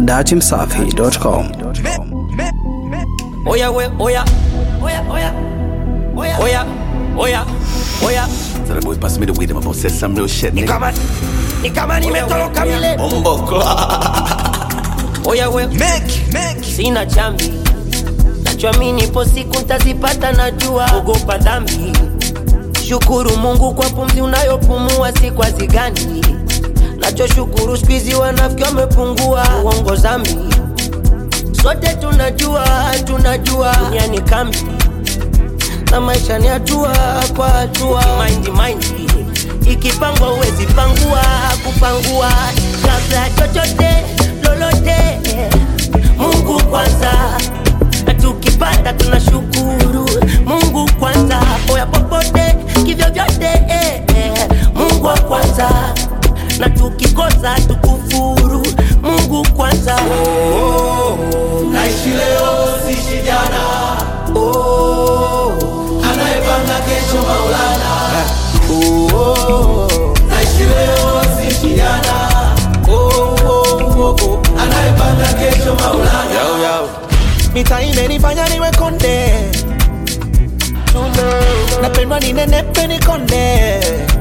datimsafi.com. Oya we, oya, oya, oya, oya, oya, oya, oya. So the boys pass me the weed, I'm about to say some real shit, Ni nigga. kama, ni kama nimetoroka vile. Bumbo clock. Oya we, Make, make. sina chambi, nachoamini ipo siku ntazipata, najua ogopa dhambi. Shukuru Mungu kwa pumzi unayopumua, si kwa zigani. Nachoshukuru spizi wanafiki wamepungua, uongo zambi. Sote tunajua, tunajua dunia ni kambi na maisha ni hatua kwa hatua. Mind mind ikipangwa uwezi pangua, kupangua kabla ya chochote lolote. Mungu kwanza, na tukipata tunashukuru. Mungu kwanza, oya popote kivyo vyote eh, eh. Mungu wa kwanza, na tukikosa tukufuru. Mungu kwanza. naishi leo sishi jana oh, anayepanga kesho maulana oh, naishi leo sishi jana oh, oh, oh, oh, anayepanga kesho maulana Yo, yo. mita imenifanya niwe konde napendwa ninenepe nikonde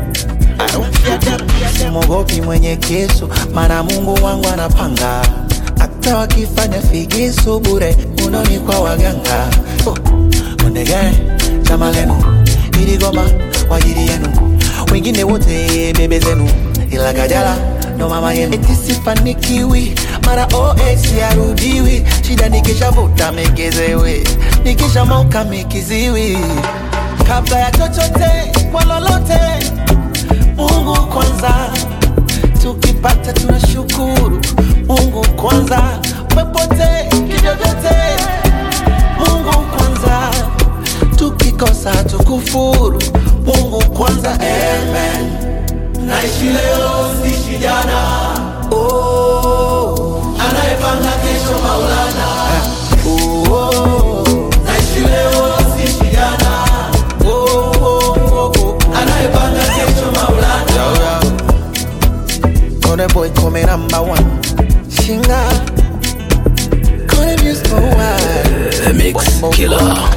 mogopi mwenye keso mana mungu wangu anapanga hata wakifanya figisu bure unoni kwa waganga oh. kondegere chama lenu iligoma kwa ajili yenu wengine wote bebe zenu ila kajala ndo mama yenu eti sifanikiwi mara os yarudiwi shida nikishavuta megezewe nikishamoka mikiziwi kabla ya chochote kwa lolote mungu kwanza tukipata tunashukuru mungu kwanza popote kivyovyote mungu kwanza tukikosa tukufuru mungu kwanza amen naishi leo sishi jana oh, anayepanga kesho maulana oh, oh, naishi leo sishi jana oh, oh, oh, oh, anayepanga kesho maulana Kone boy come number one Shinga Kone music for a while The mix killer.